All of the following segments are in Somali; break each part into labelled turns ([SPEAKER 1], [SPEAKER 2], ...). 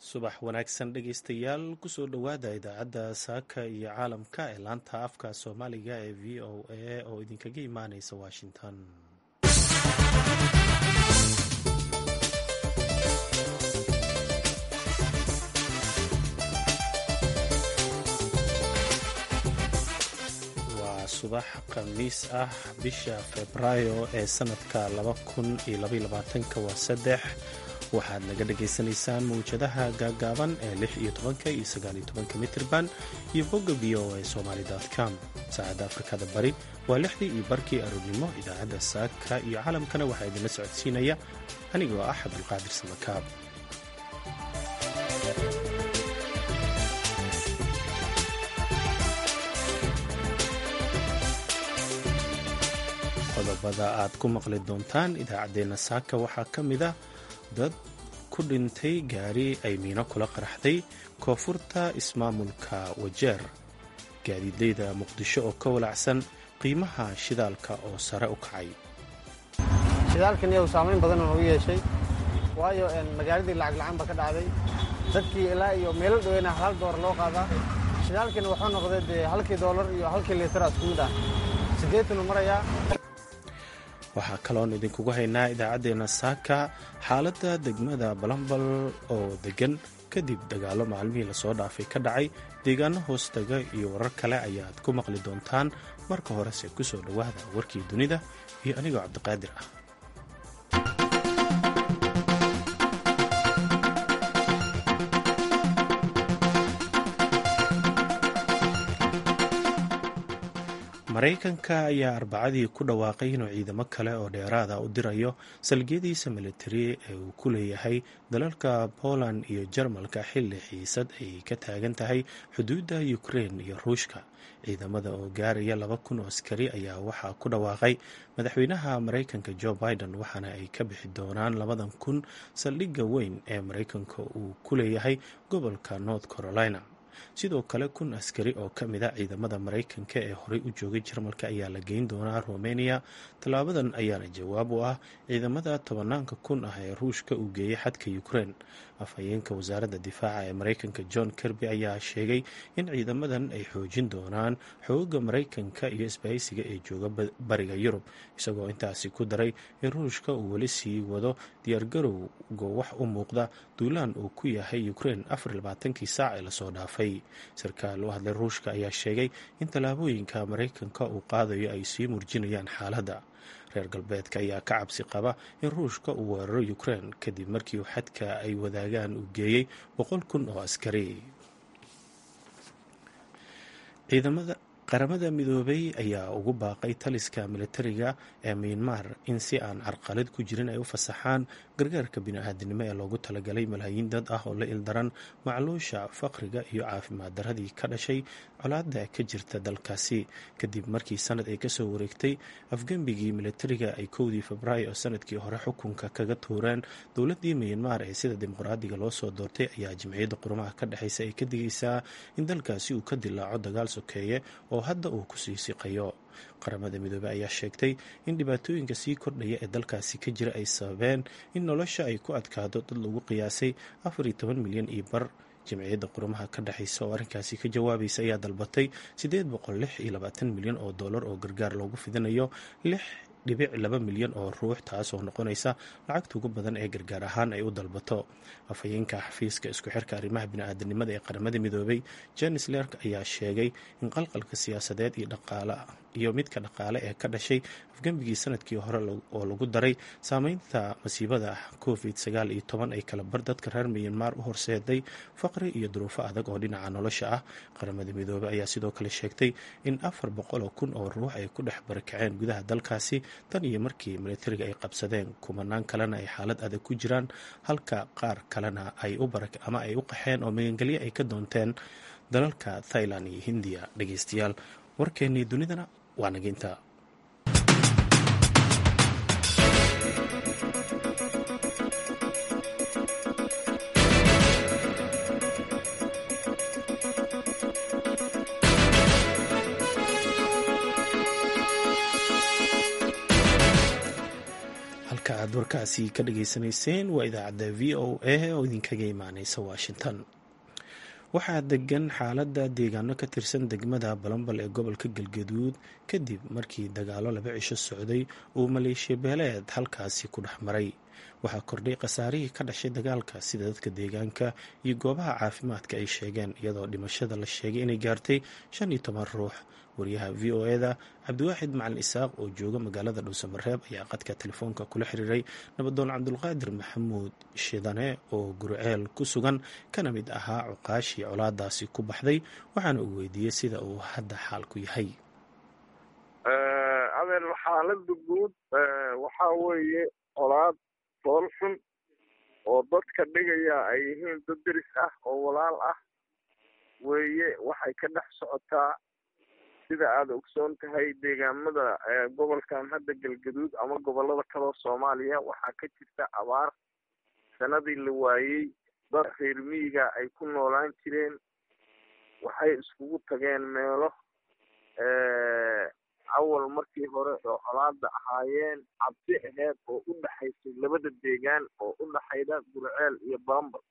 [SPEAKER 1] subax wanaagsan dhegaystayaal kusoo dhowaada idaacadda saaka iyo caalamka ee laanta afka soomaaliga ee v o a oo idinkaga imaaneysa washington waa subax khamiis ah bisha febraayo ee sanadka waa saddex waxaad naga dhagaysanaysaan mawjadaha gaagaaban ee lix iyo tobanka iyo sagaaliyo tobanka mitirban iyo bogga v o a somaali com saacadda afrikada bari waa lixdii iyo barkii aroornimo idaacadda saaka iyo caalamkana waxaa idinla socodsiinaya anigoo ah cabdulqaadir samakaab qodobada aad ku maqli doontaan idaacaddeenna saaka waxaa ka mid a dad ku dhintay gaari ay miino kula qaraxday koonfurta ismaamulka wajeer gaadiidleyda muqdisho oo ka walacsan qiimaha shidaalka oo sare u kacay
[SPEAKER 2] shidaalkan iyagu saamayn badan oo u yeeshay waayo magaaladii lacag la-aan ba ka dhacday dadkii ilaa iyo meelo dhoweyna hal doolar loo qaadaa shidaalkina wuxuu noqday dee halkii doolar iyo halkii liitara isku mid ah siddeetanu marayaa
[SPEAKER 1] waxaa kaloon idinkugu haynaa idaacaddeenna saaka xaaladda degmada balambal oo deggan kadib dagaallo maalmihii lasoo dhaafay ka dhacay deegaano hoostaga iyo warar kale ayaad ku maqli doontaan marka horese ku soo dhowaada warkii dunida iyo anigoo cabdiqaadir ah maraykanka ayaa arbacadii ku dhawaaqay inuu ciidamo kale oo dheeraada u dirayo salgiyadiisa militari ee uu ku leeyahay dalalka poland iyo jarmalka xilli xiisad ay ka taagan tahay xuduudda ukrein iyo ruushka ciidamada oo gaaraya laba kun oo askari ayaa waxaa ku dhawaaqay madaxweynaha maraykanka jo biden waxaana ay ka bixi doonaan labadan kun saldhigga weyn ee maraykanka uu ku leeyahay gobolka north carolina sidoo kale kun askari oo ka mid a ciidamada maraykanka ee horey u joogay jarmalka ayaa la geyn doonaa romania tallaabadan ayaana jawaab u ah ciidamada tobanaanka kun ah ee ruushka uu geeyey xadka ukrein afhayeenka wasaaradda difaaca ee maraykanka john kirby ayaa sheegay in ciidamadan ay xoojin doonaan xooga maraykanka iyo isbahaysiga ee jooga bariga yurub isagoo intaasi ku daray in ruushka uu weli sii wado diyaargarowga wax u muuqda duulaan uu ku yahay ukrein afarlabaatankii saac ee lasoo dhaafay sarkaal u hadlay ruushka ayaa sheegay in tallaabooyinka maraykanka uu qaadayo ay sii murjinayaan xaaladda reer galbeedka ayaa ka cabsi qaba in ruushka uu weeraro ukrein kadib markii xadka ay wadaagaan uu geeyey boqol kun oo askari ciidamada qaramada midoobay ayaa ugu baaqay taliska militariga ee miyanmar in si aan carqalad ku jirin ay u fasaxaan gargaarka bini-aadinimo ee loogu talagalay malaayiin dad ah oo la ildaran macluusha faqriga iyo caafimaad daradii ka dhashay colaada ka jirta dalkaasi kadib markii sanad ay kasoo wareegtay afgembigii militariga ay kowdii febraayo sanadkii hore xukunka kaga tuureen dowladii miyanmar ee sida dimuqraadiga loo soo doortay ayaa jimciyadda qurumaha ka dhexeysa ay ka digaysaa in dalkaasi uu ka dilaaco dagaal sokeeye oo hadda uu kusii siqayo qaramada midoobey ayaa sheegtay in dhibaatooyinka sii kordhaya ee dalkaasi ka jira ay sababeen in nolosha ay ku adkaado dad lagu qiyaasay afar iyo toban milyan iyo bar jamciyadda qurumaha ka dhexeysa oo arrinkaasi ka jawaabaysa ayaa dalbatay siddeed boqol lix iyo labaatan milyan oo dollar oo gargaar loogu fidinayo lix dhibic laba milyan oo ruux taas oo noqonaysa lacagta ugu badan ee gargaar ahaan ay u dalbato afhayeenka xafiiska isku xirka arrimaha bini-aadanimada ee qaramada midoobay janis lerk ayaa sheegay in qalqalka siyaasadeed iyo dhaqaale iyo midka dhaqaale ee ka dhashay afgembigii sanadkii hore oo lagu daray saameynta masiibada covid sagaal iyo toban ay kala bar dadka reer miyanmar u horseeday faqri iyo duruufo adag oo dhinaca nolosha ah qaramada midoobey ayaa sidoo kale sheegtay in afar boqol oo kun oo ruux ay ku dhex barakaceen gudaha dalkaasi tan iyo markii militariga ay qabsadeen kumanaan kalena ay xaalad adag ku jiraan halka qaar kalena ay u ama ay u qaxeen oo magangelyo ay ka doonteen dalalka thailand iyo hindiya dhegeystayaal warkeennii dunidana waa naginta warkaasi ka dhageysanayseen waa idaacadda v o a oo idinkaga imaaneysa washington waxaa degan xaaladda deegaano ka tirsan degmada balambal ee gobolka galgaduud kadib markii dagaalo laba cisho socday uu maleeshiya beeleed halkaasi ku dhex maray waxaa kordhay khasaarihii ka dhashay dagaalka sida dadka deegaanka iyo goobaha caafimaadka ay sheegeen iyadoo dhimashada la sheegay inay gaartay shan iyo toban ruux wariyaha v o eda cabdiwaaxid macalin isaaq oo jooga magaalada dhuusamareeb ayaa qadka telefoonka kula xiriiray nabadoon cabdulqaadir maxamuud shidane oo gurceel ku sugan kana mid ahaa cuqaashii colaadaasi ku baxday waxaana uu weydiiyey sida uu hadda xaalku yahay
[SPEAKER 3] adeer xaalada guud waxaa weeye colaad fool xun oo dadka dhigaya ay yihiin dad deris ah oo walaal ah weeye waxay ka dhex socotaa sida aada ogsoon tahay deegaamada gobolkan hadda galgaduud ama gobolada kaloo soomaaliya waxaa ka jirta abaar sanadii la waayey dad reer miyiga ay ku noolaan jireen waxay iskugu tageen meelo awal markii hore oo colaada ahaayeen cabsi aheyd oo u dhexaysay labada deegaan oo u dhexayda gurceel iyo bambal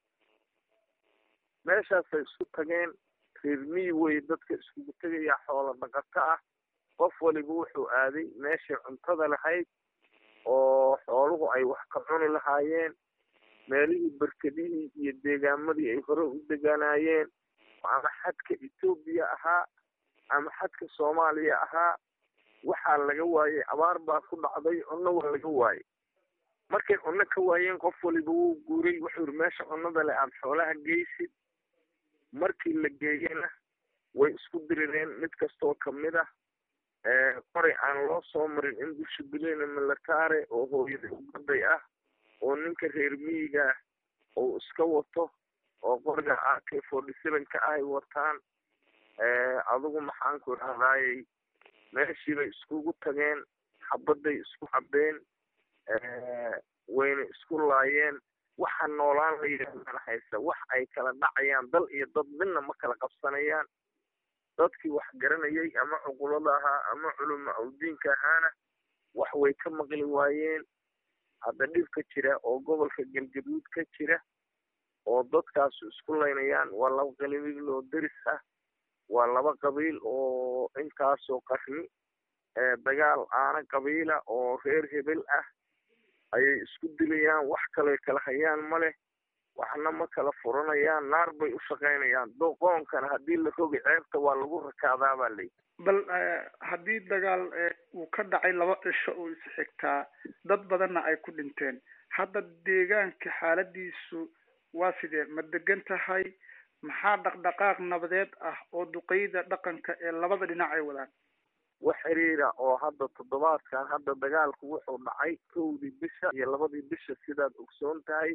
[SPEAKER 3] meeshaasay isku tageen reer miyi wey dadka iskugu tegaya xoolo dhaqato ah qof waliba wuxuu aaday meeshii cuntada lahayd oo xooluhu ay wax ka cuni lahaayeen meelihii berkedihii iyo deegaamadii ay hore u degaanaayeen ama xadka etoobiya ahaa ama xadka soomaaliya ahaa waxaa laga waayey abaar baa ku dhacday cunno waa laga waayey markay cunno ka waayeen qof waliba wuu guuray wuxuu yiri meesha cunnada le aada xoolaha geysid markii la geeyena way isku dirireen mid kastoo kamid ah qoray aan loo soo marin in dusha bileyna militare oo hooyada ugaday ah oo ninka reer miyiga uu iska wato oo qoriga a k forty seven ka ahay wataan adigu maxaanku idhahdaayey meeshiibay iskugu tageen xabadday isku cabeen wayna isku laayeen waxa noolaan la yidhahdana haysa wax ay kala dhacayaan dal iyo dad midna ma kala qabsanayaan dadkii wax garanayay ama cuqulada ahaa ama culuma awdiinka ahaana wax way ka maqli waayeen hadda dhibka jira oo gobolka galgaduud ka jira oo dadkaasu isku laynayaan waa laba qabiil oo deris ah waa laba qabiil oo intaasoo qarni dagaal aana qabiila oo reer hebel ah ayay isku dilayaan wax kale kala hayaan ma leh waxna ma kala furanayaan naar bay u shaqaynayaan doqoonkana haddii la rogi ceebta waa lagu rakaadaa baa layi
[SPEAKER 4] bal haddii dagaal uu ka dhacay laba cisho oo is xigtaa dad badanna ay ku dhinteen hadda deegaanka xaaladiisu waa sidee ma degan tahay maxaa dhaqdhaqaaq nabadeed ah oo duqeyda dhaqanka ee labada dhinac ay wadaan
[SPEAKER 3] wax xiriira oo hadda toddobaadkan hadda dagaalku wuxuu dhacay kowdii bisha iyo labadii bisha sidaad ogsoon tahay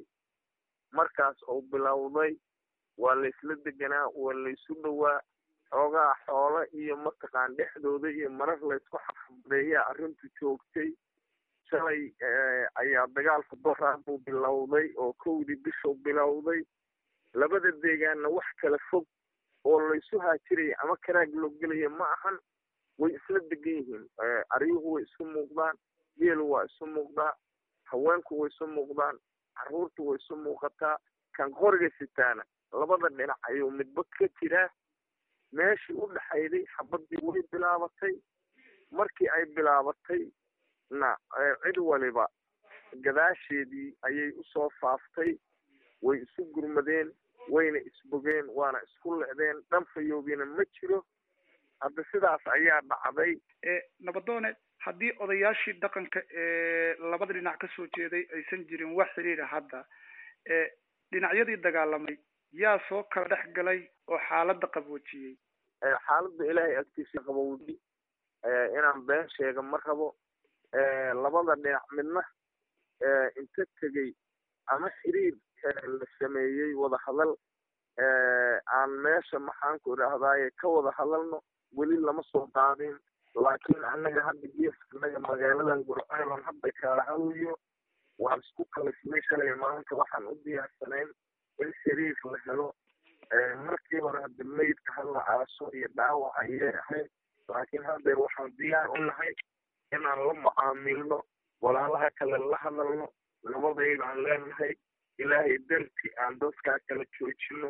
[SPEAKER 3] markaas uu bilowday waa laysla deganaa waa laysu dhowaa xoogaa xoolo iyo mataqaan dhexdooda iyo marar laysku xabadeeyaa arrintu joogtay shalay ayaa dagaalku doraa buu bilowday oo kowdii bishuu bilowday labada deegaanna wax kala fog oo laysu haajiraya ama karaag loo gelaya ma ahan way isla degan yihiin aryuhu way isu muuqdaan geelu waa isu muuqdaa haweenku way isu muuqdaan carruurtu way isu muuqataa kan qoriga sitaana labada dhinac ayuu midba ka jiraa meeshii u dhexayday xabadii way bilaabatay markii ay bilaabatay na cid waliba gadaasheedii ayay usoo faaftay way isu gurmadeen wayna isbogeen waana isku lecdeen dhanfayoobina ma jiro hadda sidaas ayaa dhacday
[SPEAKER 4] nabadoone haddii odayaashii dhaqanka ee labada dhinac kasoo jeeday aysan jirin wax xiriira hadda dhinacyadii dagaalamay yaa soo kala dhex galay oo xaaladda qaboojiyey
[SPEAKER 3] xaaladda ilaahay agtiisa qabowdi inaan been sheega ma rabo labada dhinac midna inta tegey ama xiriir la sameeyey wada hadal aan meesha maxaanku idhaahdaaye ka wada hadalno weli lama soo qaadin laakiin annaga hadda geeska annaga magaaladan gurceelan hadda kaala hadayo waan isku kalisnay shalay maanta waxaan u diyaarsanayn in xiriir la helo markii hore hadda meydka hadla aaso iyo dhaawac ayay ahayd laakiin haddeer waxaan diyaar u nahay inaan la mucaamilno walaalaha kale la hadalno labadaydaan leenahay ilaahay darti aan dadkaa kala joojino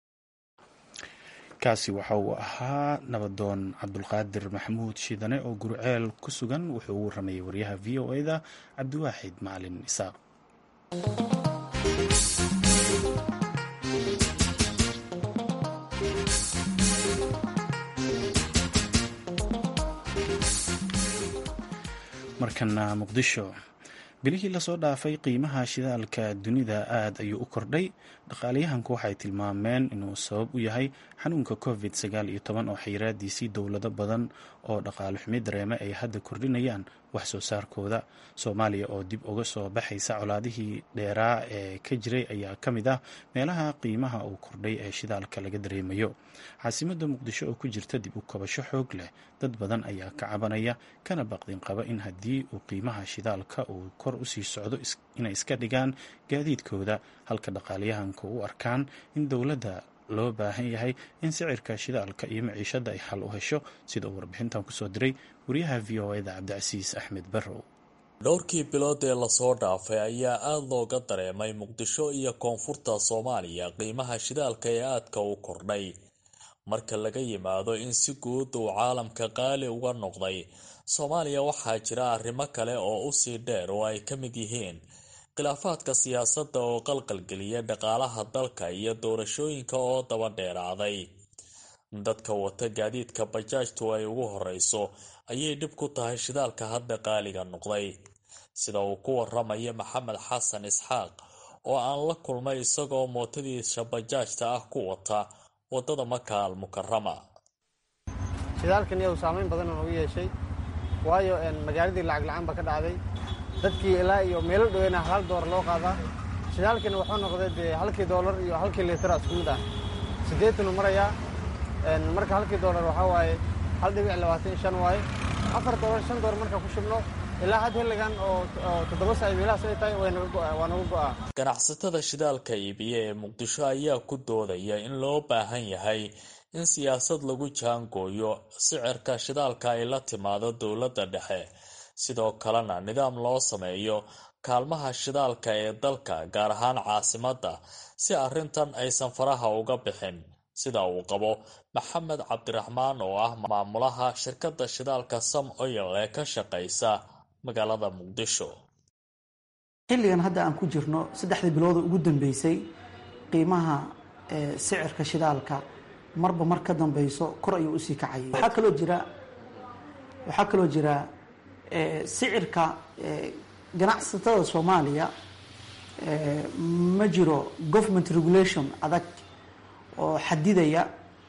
[SPEAKER 1] kaasi waxa uu ahaa nabadoon cabdulqaadir maxamuud shiidane oo gurceel ku sugan wuxuu ugu waramayay waryaha v o e-da cabdiwaaxid macalin isaaq markana muqdisho bilihii lasoo dhaafay qiimaha shidaalka dunida aad ayuu u kordhay dhaqaalayahanku waxay tilmaameen inuu sabab u yahay xanuunka covid sagaal iyo toban oo xayiraadiisii dowlado badan oo dhaqaale xumi dareeme ay hadda kordhinayaan wax soo saarkooda soomaaliya oo dib uga soo baxaysa colaadihii dheeraa ee ka jiray ayaa ka mid ah meelaha qiimaha uu kordhay ee shidaalka laga dareemayo caasimadda muqdisho oo ku jirta dib u kabasho xoog leh dad badan ayaa ka cabanaya kana baqdin qaba in haddii uu qiimaha shidaalka uu kor usii socdo inay iska dhigaan gaadiidkooda halka dhaqaalayahanka u arkaan in dowladda loo baahan yahay in sicirka shidaalka iyo maciishadda ay xal u hesho sida uu warbixintan kusoo diray wariyaha v o eda cabdicasiis axmed barrow
[SPEAKER 5] dhowrkii bilood ee lasoo dhaafay ayaa aada looga dareemay muqdisho iyo koonfurta soomaaliya qiimaha shidaalka ee aadka u kordhay marka laga yimaado in si guud uu caalamka qaali uga noqday soomaaliya waxaa jira arrimo kale oo usii dheer oo ay ka mid yihiin khilaafaadka siyaasadda oo qalqalgeliya dhaqaalaha dalka iyo doorashooyinka oo daba dheeraaday dadka wata gaadiidka bajaajtu ay ugu horeyso ayay dhib ku tahay shidaalka hadda qaaliga noqday sida uu ku waramaya maxamed xasan isxaaq oo aan la kulmay isagoo mootadiisa bajaajta ah ku wata wadada maka al mukarama
[SPEAKER 2] shidaalkan iyagu saamayn badan oo u yeeshay waayo magaaladii lacag la-aan ba ka dhacday dadkii ilaa iyo meelo dhoweyna hal doolar loo qaadaa shidaalkina wuxuu noqday dee halkii doolar iyo halkii liitara isku mid ah siddeetanuu marayaa marka halkii doolar waxaa waaye hal dhibic labaatan iyo shan waaye afar doolar shan doolar marka ku shubno ilaa had xilligan oo toddoba saac meelahaas ay tahay waa naga go'aa
[SPEAKER 5] ganacsatada shidaalka iibiya ee muqdisho ayaa ku doodaya in loo baahan yahay in siyaasad lagu jaangooyo sicirka shidaalka ay la timaado dowladda dhexe sidoo kalena nidaam loo sameeyo kaalmaha shidaalka ee dalka gaar ahaan caasimadda si arrintan aysan faraha uga bixin sida uu qabo maxamed cabdiraxmaan oo ah maamulaha shirkadda shidaalka sam oyal ee ka shaqaysa magaalada muqdisho
[SPEAKER 6] xilligan hadda aan ku jirno saddexdii bilooda ugu dambeysay qiimaha sicirka shidaalka marba mar ka dambeyso kor ayuu usii kacayay waxaa kaloo jira waxaa kaloo jira sicirka ganacsatada soomaaliya ma jiro government regulation adag oo xadidaya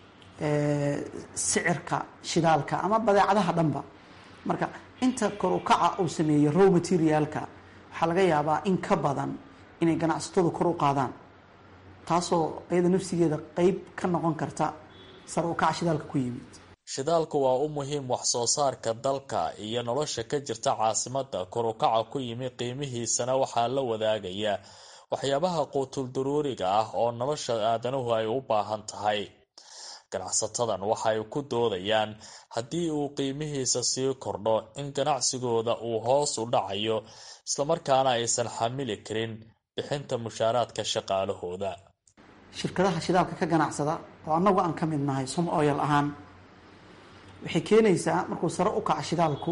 [SPEAKER 6] sicirka shidaalka ama badeecadaha dhanba marka inta kor u kaca uu sameeyey row materialka waxaa laga yaabaa in ka badan inay ganacsatadu kor u qaadaan taasoo iyada nafsigeeda qeyb ka noqon karta sare u kaca shidaalka ku yimid
[SPEAKER 5] shidaalku waa u muhiim wax soo saarka dalka iyo nolosha ka jirta caasimadda kor u kaca ku yimi qiimihiisana waxaa la wadaagaya waxyaabaha quutul daruuriga ah oo nolosha aadanuhu ay u baahan tahay ganacsatadan waxay ku doodayaan haddii uu qiimihiisa sii kordho in ganacsigooda uu hoos u dhacayo islamarkaana aysan xamili karin bixinta mushaaraadka shaqaalahooda
[SPEAKER 6] shirkadaha shidaalka ka ganacsada oo annagu aan ka mid nahay som oyal ahaan waxay keenaysaa markuu sare u kaco shidaalku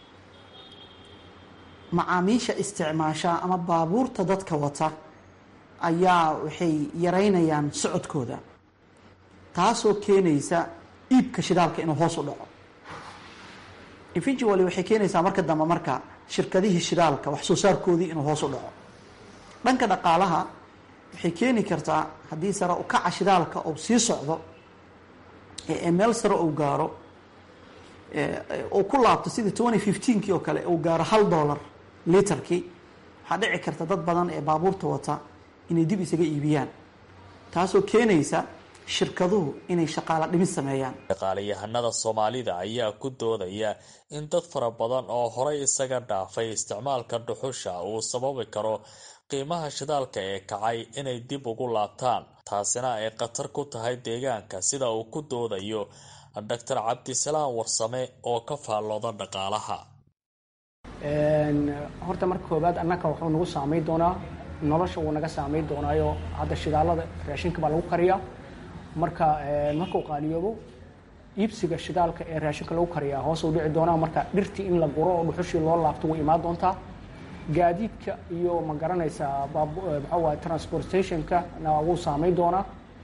[SPEAKER 6] macaamiisha isticmaasha ama baabuurta dadka wata ayaa waxay yareynayaan socodkooda taasoo keenaysa iibka shidaalka inuu hoos u dhaco eventually waxay keenaysaa marka dambe marka shirkadihii shidaalka wax soo saarkoodii inuu hoos u dhaco dhanka dhaqaalaha waxay keeni kartaa haddii sare u kaca shidaalka uu sii socdo ee meel sare uu gaaro uu ku laabto sidii twenty fifteenkii oo kale uu gaaro hal dollar litarkii waxaa dhici karta dad badan ee baabuurta wata inay dib isaga iibiyaan taasoo keenaysa shirkaduhu inay shaqaalo dhimis sameeyaan
[SPEAKER 5] dhaqaalayahanada soomaalida ayaa ku doodaya in dad fara badan oo horay isaga dhaafay isticmaalka dhuxusha uu sababi karo qiimaha shidaalka ee kacay inay dib ugu laabtaan taasina ay khatar ku tahay deegaanka sida uu ku doodayo doctor cabdisalaam warsame oo ka faallooda dhaqaalaha
[SPEAKER 7] horta marka koobaad annaka wuxuu nagu saamayn doonaa nolosha wuu naga saamayn doonaayo hadda shidaalada raashinka baa lagu kariyaa marka markuu qaaliyoobo iibsiga shidaalka ee raashinka lagu kariyaa hoos u dhici doonaa marka dhirtii in la guro oo dhuxushii loo laabto way imaan doontaa gaadiidka iyo ma garanaysaa maxaa waaye transportationka na wuu saamayn doonaa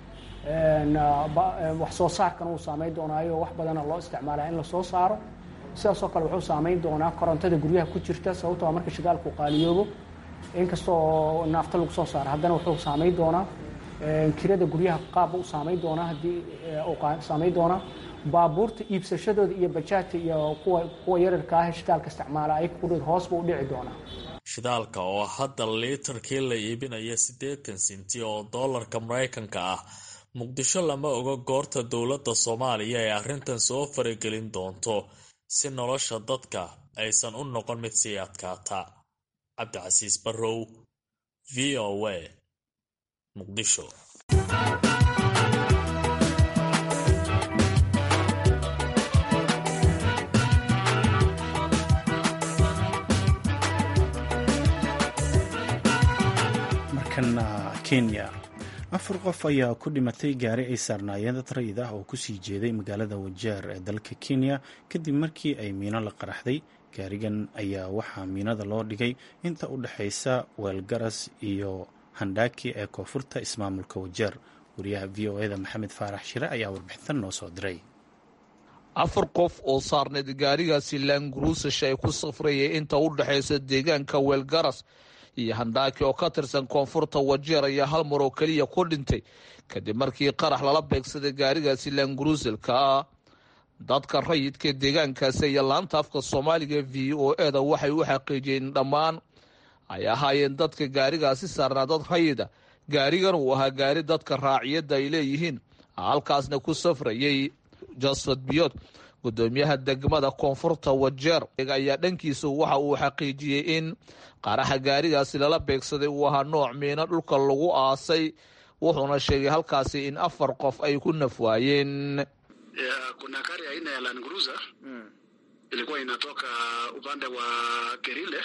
[SPEAKER 7] wax soo saarkana wuu saamayn doonaayo wax badana loo isticmaalaa in lasoo saaro sidaasoo kale wuxuu saamayn doonaa korontada guryaha ku jirta sababtoo marka shidaalku qaaliyoobo inkastoo naafta lagu soo saaro haddana wuxuu saamayn doonaa kirada guryaha qaabba u saamayn doonaa haddii uu saamayn doonaa baabuurta iibsashadooda iyo bajaajta iyo kuwa kuwa yararka ah shidaalka isticmaala ay kudhid hoos buu u dhici doonaa
[SPEAKER 5] shidaalka oo hadda liitarkii la iibinaya siddeetan sinti oo doolarka maraykanka ah muqdisho lama oga goorta dowladda soomaaliya ee arrintan soo faragelin doonto si nolosha dadka aysan u noqon mid sii adkaata cabdicasiis barrow v o a muqdisho
[SPEAKER 1] markana kenya afar qof ayaa ku dhimatay gaari ay saarnaayeen dad rayid ah oo kusii jeeday magaalada wajeer ee dalka kenya kadib markii ay miino la qaraxday gaarigan ayaa waxaa miinada loo dhigay inta u dhexaysa weelgaras iyo handhaaki ee koonfurta ismaamulka wajeer wariyaha v o eda maxamed faarax shire ayaa warbixintan noo soo diray
[SPEAKER 8] afar qof oo saarneed gaarigaasi laanguruusash ay ku safrayay inta u dhexaysa deegaanka weelgaras iyo handhaaki oo ka tirsan koonfurta wajeer ayaa hal mar oo keliya ku dhintay kadib markii qarax lala beegsaday gaarigaasi laanguruusalka ah dadka rayidka deegaankaasi iyo laanta afka soomaaliga v o eda waxay u xaqiijiyeen dhammaan ay ahaayeen dadka gaarigaasi saarnaa dad rayida gaarigan uu ahaa gaari dadka raaciyadda ay leeyihiin halkaasna ku safrayay josfat biyot gudoomiyaha degmada koonfurta wajeer ayaa dhankiisa waxa uu xaqiijiyey in qaraxa gaarigaasi lala beegsaday uu ahaa nooc miino dhulka lagu aasay wuxuuna sheegay halkaasi in afar qof ay ku nafwaayeen
[SPEAKER 9] kuna gari aina ya Land Cruiser ilikuwa inatoka upande wa Kerile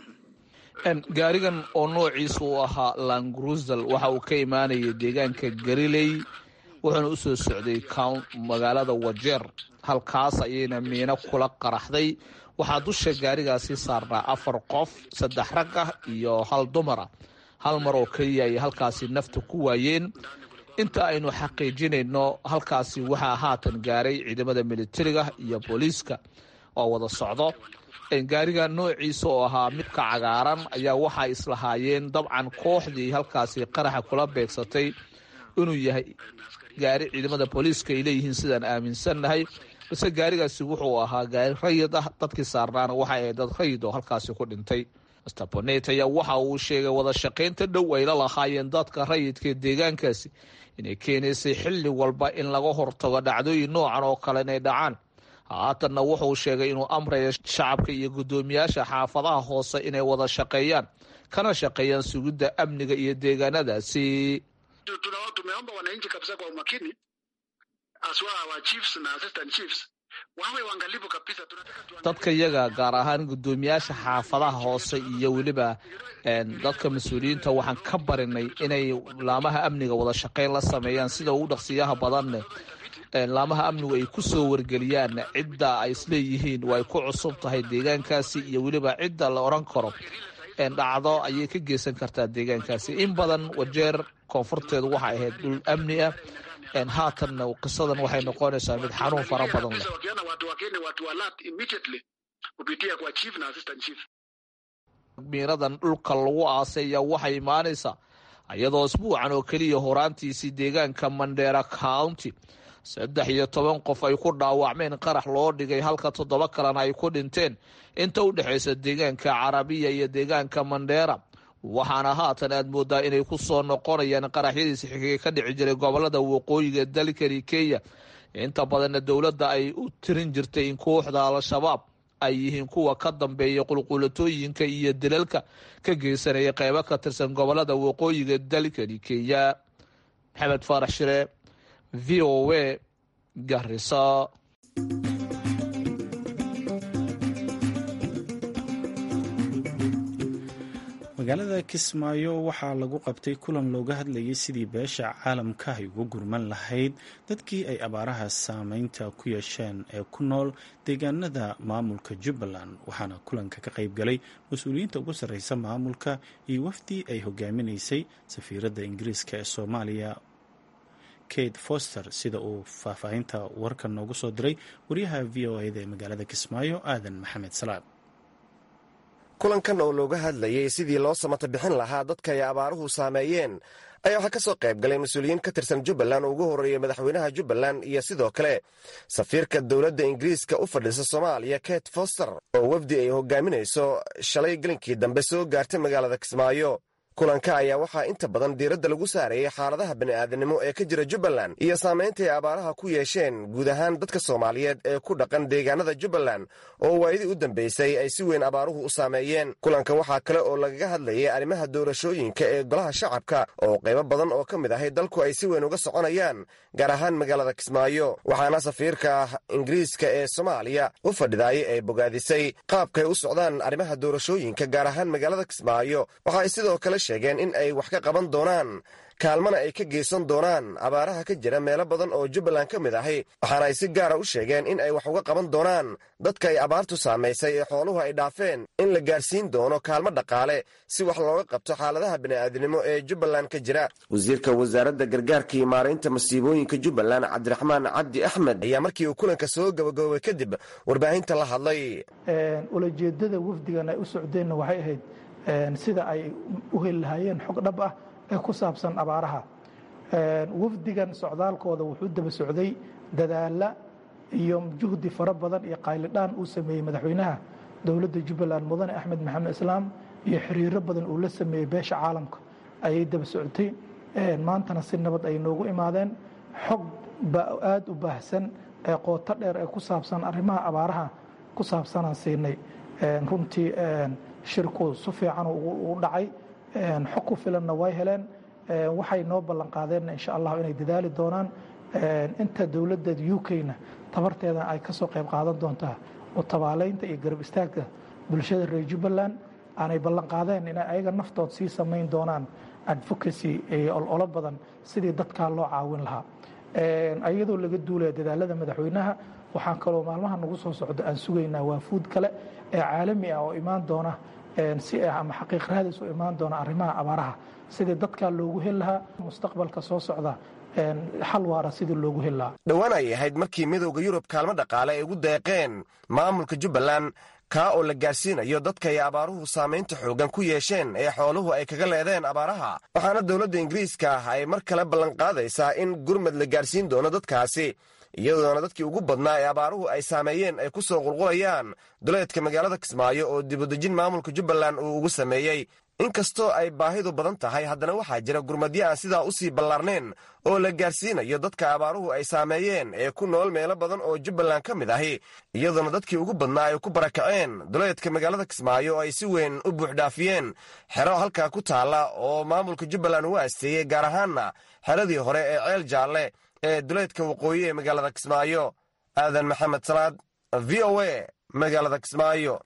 [SPEAKER 8] gaarigan oo noociisa uu ahaa langrusal waxa uu ka imaanayay deegaanka gariley wuxuuna u soo socday magaalada wajeer halkaas ayayna miino kula qaraxday waxaa dusha gaarigaasi saarnaa afar qof saddex rag ah iyo hal dumara hal mar oo keliya ay halkaasi nafta ku waayeen inta aynu xaqiijinayno halkaasi waxaa haatan gaaray ciidamada militariga iyo booliiska oo wada socdo gaariga noociisa oo ahaa midka cagaaran ayaa waxay islahaayeen dabcan kooxdii halkaasi qaraxa kula beegsatay inuu yahay gaari ciidamada booliiska ay leeyihiin sidaan aaminsannahay balse gaarigaasi wuxuu ahaa gaari rayid ah dadkii saarnaana waxay ahayd dad rayid oo halkaasi ku dhintay master bonet ayaa waxa uu sheegay wada shaqaynta dhow ay la lahaayeen dadka rayidka deegaankaasi inay keenaysay xilli walba in laga hortago dhacdooyin noocan oo kale inay dhacaan haatanna wuxuu sheegay inuu amraya shacabka iyo guddoomiyaasha xaafadaha hoose inay wada shaqeeyaan kana shaqeeyaan sugidda amniga iyo deegaanadaasi
[SPEAKER 9] tumeomba wananchi kabisa kwa umakini aswa wa chiefs na assistant chiefs wawe waangalifu kabisa
[SPEAKER 8] dadka iyaga gaar ahaan guddoomiyaasha xaafadaha hoose iyo weliba dadka mas-uuliyiinta waxaan ka barinay inay laamaha amniga wada shaqeyn la sameeyaan sida ugu dhaqsiyaha badanne laamaha amnigu ay ku soo wargeliyaan cidda ay isleeyihiin waa ay ku cusub tahay deegaankaasi iyo weliba cidda la odhan karo dhacdo ayay ka geysan kartaa deegaankaasi in badan wajeer koonfurteedu waxay ahayd dhul amni ah haatanna qisadan waxay noqonaysaa mid xanuun fara badan leh miiradan dhulka lagu aasay ayaa waxay imaanaysaa iyadoo isbuucan oo keliya horaantiisii deegaanka mandheera county saddex iyo toban qof ay ku dhaawacmeen qarax loo dhigay halka toddoba kalena ay ku dhinteen inta u dhexaysa deegaanka carabiya iyo deegaanka mandheera waxaana haatan aad moodaa inay ku soo noqonayaan qaraxyadiisi xigay ka dhici jiray gobolada waqooyiga dalkani kenya inta badanna dowladda ay u tirin jirtay in kooxda al-shabaab ay yihiin kuwa ka dambeeya qulqulatooyinka iyo dilalka ka geysanaya qeybo ka tirsan gobolada waqooyiga dalkani kenya maxamed faarax shire v o a garisa
[SPEAKER 1] magaalada kismaayo waxaa lagu qabtay kulan looga hadlayay sidii beesha caalamka ay uga gurman lahayd dadkii ay abaaraha saameynta ku yeesheen ee ku nool deegaanada maamulka jubbaland waxaana kulanka ka qayb galay mas-uuliyiinta ugu sarreysa maamulka iyo wafdi ay hogaaminaysay safiiradda ingiriiska ee soomaaliya kate foster sida uu faahfaahinta warkan noogu soo diray wariyaha v o eda ee magaalada kismaayo aadan maxamed salaad
[SPEAKER 10] kulankan oo looga hadlayay sidii loo samata bixin lahaa dadka ay abaaruhu saameeyeen ayaa waxaa ka soo qayb galay mas-uuliyiin ka tirsan jubbaland oo ugu horreeyey madaxweynaha jubbaland iyo sidoo kale safiirka dowladda ingiriiska u fadhiisa soomaaliya kate foster oo wafdi ay hogaaminayso shalay gelinkii dambe soo gaartay magaalada kismaayo kulanka ayaa waxaa inta badan diiradda lagu saarayay xaaladaha bani'aadanimo ee ka jira jubbaland iyo saamaynta ay abaaraha ku yeesheen guud ahaan dadka soomaaliyeed ee ku dhaqan deegaanada jubbaland oo waayadii u dambaysay ay si weyn abaaruhu u saameeyeen kulanka waxaa kale oo lagaga hadlayay arrimaha doorashooyinka ee golaha shacabka oo qaybo badan oo ka mid ahay dalku ay si weyn uga soconayaan gaar ahaan magaalada kismaayo waxaana safiirka ingiriiska ee soomaaliya u fadhidaayay ay bogaadisay qaabkay u socdaan arrimaha doorashooyinka gaar ahaan magaalada kismaayo waxaay sidoo kale sheegeen in ay wax ka qaban doonaan kaalmana ay ka geysan doonaan abaaraha ka jira meelo badan oo jubbaland ka mid ahi waxaana ay si gaara u sheegeen in ay wax uga qaban doonaan dadka ay abaartu saamaysay ee xooluhu ay dhaafeen in la gaarsiin doono kaalmo dhaqaale si wax looga qabto xaaladaha bini'aadinimo ee jubbaland ka jira wasiirka wasaaradda gargaarka iyo maaraynta masiibooyinka jubbaland cabdiraxmaan cabdi axmed ayaa markii uu kulanka soo gabagaboobay kadib warbaahinta la hadlay
[SPEAKER 11] ulajeedada wafdigan ay u socdeenna waxay ahayd sida ay u heli lahaayeen xog dhab ah ee ku saabsan abaaraha wafdigan socdaalkooda wuxuu daba socday dadaala iyo juhdi fara badan iyo qaylidhaan uu sameeyey madaxweynaha dowladda jubbaland mudane axmed maxamed islaam iyo xiriiro badan uu la sameeyey beesha caalamka ayay daba socotay maantana si nabad ay noogu imaadeen xog aada u baahsan ee qooto dheer ee ku saabsan arrimaha abaaraha ku saabsanaan siinay runtii shirku si fiican u dhacay xog ku filanna way heleen waxay noo ballan qaadeenna insha allahu inay dadaali doonaan inta dowladda u k-na tabarteeda ay ka soo qayb qaadan doontaa oo tabaaleynta iyo garab istaagga bulshada reer jubbaland aanay ballan qaadeen inay ayaga naftood sii samayn doonaan advocacy ololo badan sidii dadkaa loo caawin lahaa iyadoo laga duulaya dadaalada madaxweynaha waxaan kaloo maalmaha nagu soo socdo aan sugaynaa waafuud kale ee caalami ah oo imaan doona si ama xaqiiq raadis u imaan doona arrimaha abaaraha sidii dadkaa loogu heli lahaa mustaqbalka soo socda xal waara sidii loogu heli lahaa
[SPEAKER 10] dhowaan ay ahayd markii midowda yurub kaalmo dhaqaale ay ugu deeqeen maamulka jubbaland kaa oo la gaarsiinayo dadka ay abaaruhu saamaynta xooggan ku yeesheen ee xooluhu ay kaga leedeen abaaraha waxaana dowladda ingiriiska ah ay mar kale ballanqaadaysaa in gurmad la gaarsiin doono dadkaasi iyadoona dadkii ugu badnaa ee abaaruhu ay saameeyeen ay ku soo qulqulayaan duleedka magaalada kismaayo oo dibudejin maamulka jubbaland uu ugu sameeyey inkastoo ay baahidu badan tahay haddana waxaa jira gurmadyo aan sidaa u sii ballaarnayn oo la gaarsiinayo dadka abaaruhu ay saameeyeen ee ku nool meelo badan oo jubbaland ka mid ahi iyadoona dadkii ugu badnaa ay ku barakaceen duleedka magaalada kismaayo oo ay si weyn u buuxdhaafiyeen xero halkaa ku taalla oo maamulka jubbaland uu asteeyey gaar ahaanna xeradii hore ee ceel jaalle ee duleedka waqooyi ee magaalada kismaayo aadan maxamed salaad v o a magaalada kismaayo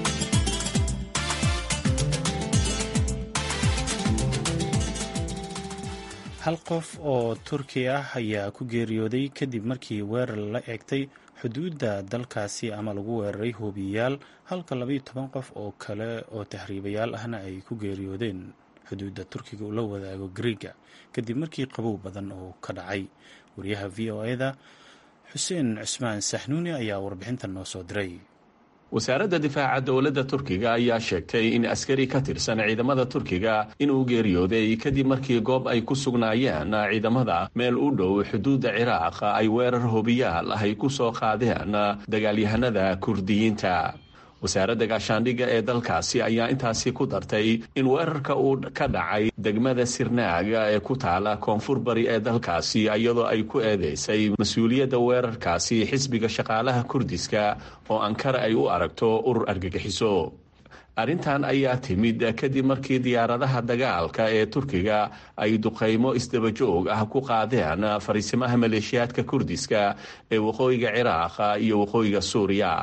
[SPEAKER 1] hal qof oo turki ah ayaa ku geeriyooday kadib markii weerar la eegtay xuduudda dalkaasi ama lagu weeraray hoobiyayaal halka labaiyo toban qof oo kale oo tahriibayaal ahna ay ku geeriyoodeen xuduudda turkiga uu la wadaago griiga kadib markii qabow badan oo ka dhacay wariyaha v o e-da xuseen cusmaan saxnuuni ayaa warbixintan noo soo diray
[SPEAKER 12] wasaaradda difaaca dowladda turkiga ayaa sheegtay in askari ka tirsan ciidamada turkiga inuu geeriyooday kadib markii goob ay ku sugnaayeen ciidamada meel u dhow xuduudda ciraaq ay weerar hobiyaal ay ku soo qaadeen dagaalyahanada kurdiyiinta wasaaradda gaashaandhigga ee dalkaasi ayaa intaasi ku dartay in weerarka uu ka dhacay degmada sirnaaga ee ku taala koonfur bari ee dalkaasi iyadoo ay ku eedeysay mas-uuliyadda weerarkaasi xisbiga shaqaalaha kurdiska oo ankara ay u aragto urur argagixiso arrintan ayaa timid kadib markii diyaaradaha dagaalka ee turkiga ay duqaymo isdabajoog ah ku qaadeen fariisimaha maleeshiyaadka kurdiska ee waqooyiga ciraaq iyo waqooyiga suuriya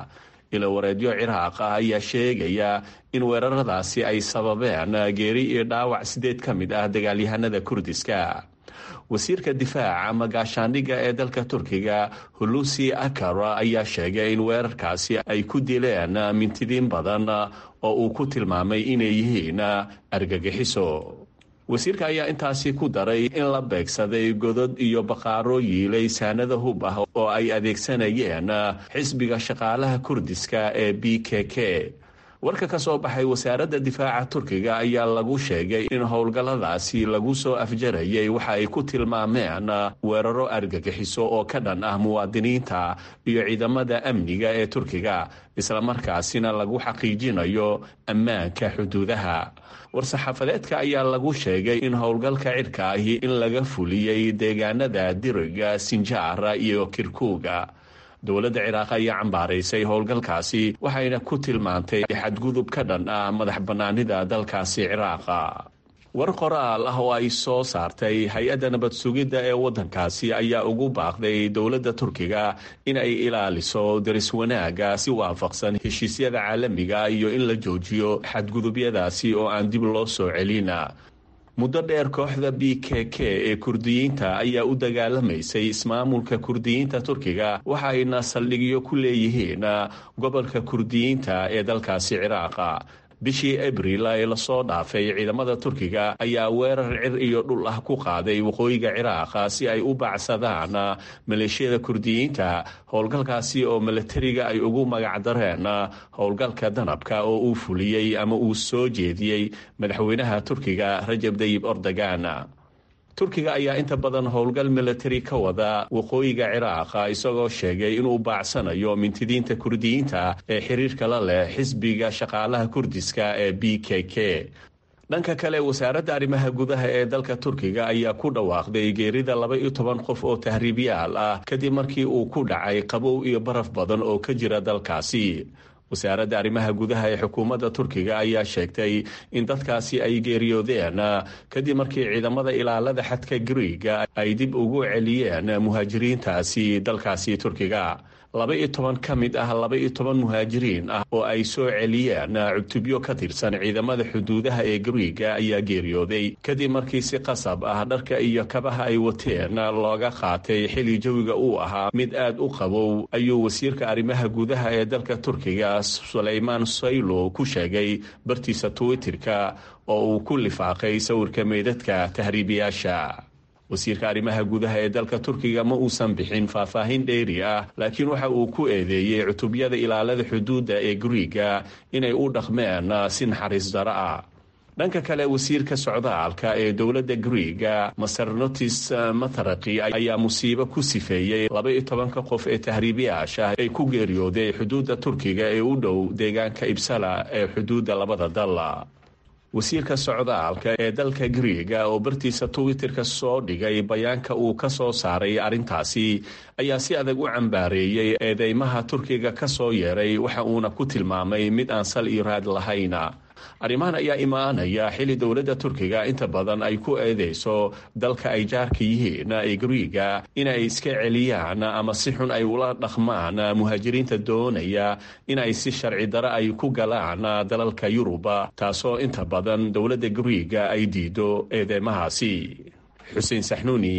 [SPEAKER 12] ilawareedyo ciraaq ah ayaa sheegaya in weeraradaasi ay sababeen geeri iyo dhaawac sideed ka mid ah dagaalyahanada kurdiska wasiirka difaaca ama gaashaandhigga ee dalka turkiga hulusi akar ayaa sheegay in weerarkaasi ay ku dileen mintidiin badan oo uu ku tilmaamay inay yihiin argagixiso wasiirka ayaa intaasi ku daray in la beegsaday godod iyo baqaaro yiilay saanada hub ah oo ay adeegsanayeen xisbiga shaqaalaha kurdiska ee b k k warka ka soo baxay wasaaradda difaaca turkiga ayaa lagu sheegay in howlgalladaasi lagu soo afjarayay waxa ay ku tilmaameen weeraro argagixiso oo ka dhan ah muwaadiniinta iyo ciidamada amniga ee turkiga islamarkaasina lagu xaqiijinayo ammaanka xuduudaha war-saxaafadeedka ayaa lagu sheegay in howlgalka cirka ahi in laga fuliyey deegaanada diriga sinjaara iyo kirkuuga dowladda ciraaq ayaa cambaaraysay howlgalkaasi waxayna ku tilmaantay xadgudub ka dhan ah madax bannaanida dalkaasi ciraaqa war qoraal ah oo ay soo saartay hay-adda nabad sugidda ee waddankaasi ayaa ugu baaqday dowladda turkiga in ay ilaaliso daris wanaagga si waafaqsan heshiisyada caalamiga iyo in la joojiyo xadgudubyadaasi oo aan dib loo soo celina muddo dheer kooxda b k k ee kurdiyiinta ayaa u dagaalamaysay ismaamulka kurdiyiinta turkiga waxa ayna saldhigyo ku leeyihiin gobolka kurdiyiinta ee dalkaasi ciraaqa bishii abril ee lasoo dhaafay ciidamada turkiga ayaa weerar cir iyo dhul ah ku qaaday waqooyiga ciraaqa si ay u baacsadaan maleeshiyada kurdiyiinta howlgalkaasi oo milatariga ay ugu magacdareen howlgalka danabka oo uu fuliyey ama uu soo jeediyey madaxweynaha turkiga rajab dayib ordogan turkiga ayaa inta badan howlgal milatari ka wada waqooyiga ciraaqa isagoo sheegay inuu baacsanayo mintidiinta kurdiyiinta ee xiriirka la leh xisbiga shaqaalaha kurdiska ee b k k dhanka kale wasaaradda arrimaha gudaha ee dalka turkiga ayaa ku dhawaaqday geerida laba iyo toban qof oo tahriibyaal ah kadib markii uu ku dhacay qabow iyo baraf badan oo ka jira dalkaasi wasaaradda arrimaha gudaha ee xukuumadda turkiga ayaa sheegtay in dadkaasi ay geeriyoodeen kadib markii ciidamada ilaalada xadka griiga ay dib ugu celiyeen muhaajiriintaasi dalkaasi turkiga laba iyo toban ka mid ah laba iyo toban muhaajiriin ah oo ay soo celiyeen cutubyo ka tirsan ciidamada xuduudaha ee griiga ayaa geeriyooday kadib markii si qasab ah dharka iyo kabaha ay wateen looga qaatay xili jawiga uu ahaa mid aad u qabow ayuu wasiirka arrimaha gudaha ee dalka turkiga sulaymaan saylo ku sheegay bartiisa twitterka oo uu ku lifaaqay sawirka meydadka tahriibiyaasha wasiirka arrimaha gudaha ee dalka turkiga ma uusan bixin faahfaahin dheeri ah laakiin waxa uu ku eedeeyey cutubyada ilaalada xuduudda ee griiga inay u dhaqmeen si naxariis daro ah dhanka kale wasiirka socdaalka ee dowladda griiga masernotis mataraki ayaa musiibo ku sifeeyey laba iyo tobanka qof ee tahriibiyaasha ee ku geeriyooday xuduudda turkiga ee u dhow deegaanka ibsala ee xuduudda labada dal wasiirka socdaalka ee dalka griiga oo bartiisa twitterka soo dhigay bayaanka uu ka soo saaray arrintaasi ayaa si adag u cambaareeyey eedeymaha turkiga ka soo yeeray waxa uuna ku tilmaamay mid aan sal iyo raad lahayna arrimahan ayaa imaanaya xili dowladda turkiga inta badan ay ku eedeyso dalka ay jaarka yihiin ee griiga inay iska celiyaan ama si xun ay ula dhaqmaan muhaajiriinta doonaya in ay si sharci daro ay ku galaan dalalka yuruba taasoo inta badan dowladda griiga ay diido eedeymahaasi xuseen saxnuuni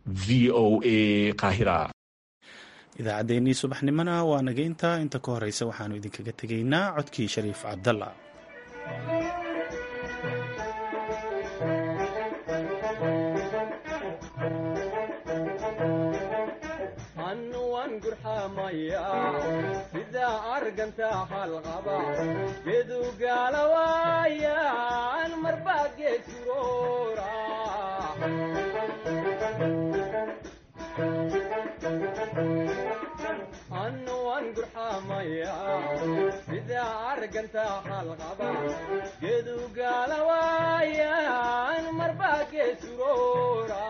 [SPEAKER 12] v o a qaahira
[SPEAKER 1] idaacaddeenii subaxnimona waa nageynta inta ka horeysa waxaanu idinkaga tegaynaa codkii shariif cabdalla
[SPEAKER 13] sida arganta halqaba gedugaalawaayaan marbaa geesuroora annuwan gurxamaya sida arganta halqaba gedugaalawaayaan marbaa geesuroora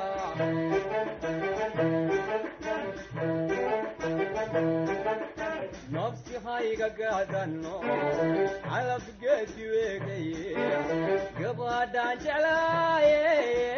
[SPEAKER 13] nafsi hayga gaadano calabgeedi weegaye gabadhaan jeclaaye